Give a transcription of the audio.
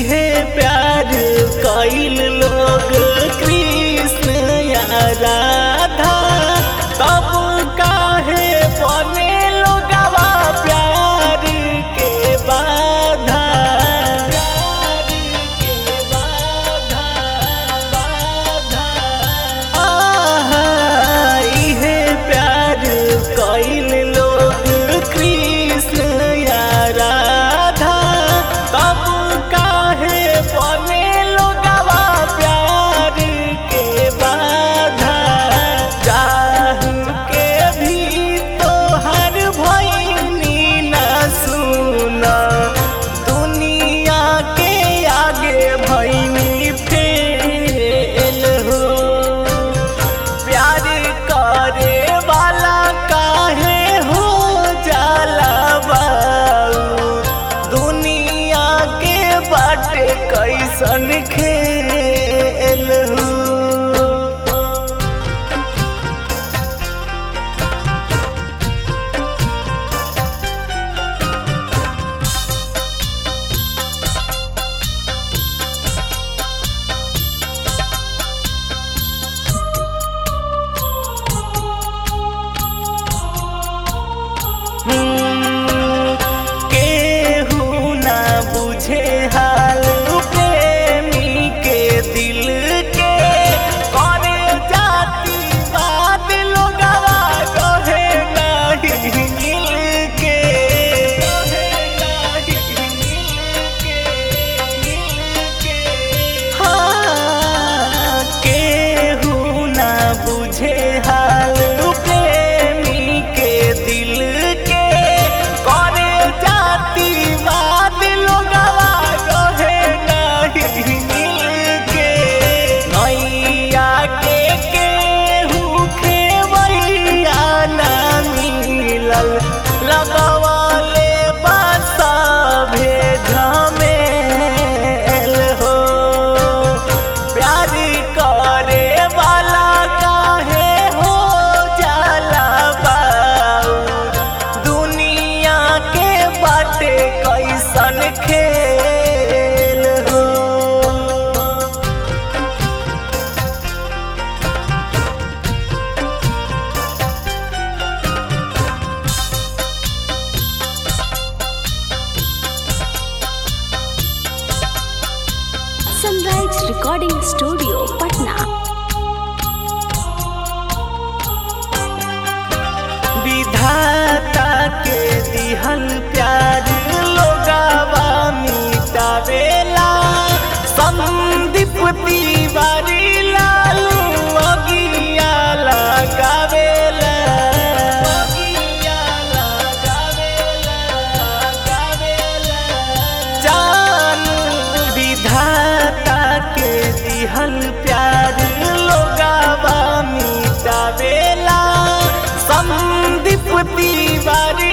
इहे प्यार कइल लोग कृष्ण या राधा तब काहे बने लोगवा प्यार के बाधा प्यार के बाधा बाधा आहा इहे प्यार कइल लोग कृष्ण या राधा तब काहे बने लोगवा प्यार के बाधा चाह के भी तोहर भइनी न सुना दुनिया के आगे भइनी फेल हो प्यार करे वाला काहे हो जाला बाऊ दुनिया के बाटे कैसन खेल हो केहू ना बुझे हाल प्रेमी के दिल के करे जाती बात लोगवा कहे नहीं मिल के कहे नहीं मिल के मिल के हाँ केहू ना बुझे हाल प्रेमी के दिल के करे जाती बात लोगवा कहे नहीं मिल के नैया के केहू खेवैया ना मिलल लगवाले बासा भेजा मेल हो प्यार करे वाला काहे हो जाला बाऊ दुनिया के बाटे कैसन खेल हो सनराइज रिकॉर्डिंग स्टूडियो पटना विधाता के दिहल प्यार लोगावा मिटावेला संदीप तिवारी लालू अगिया लगावेला अगिया लगावेला लगावेला जान विधाता के दिहल प्यार लोगावा मिटावेला संदीप तिवारी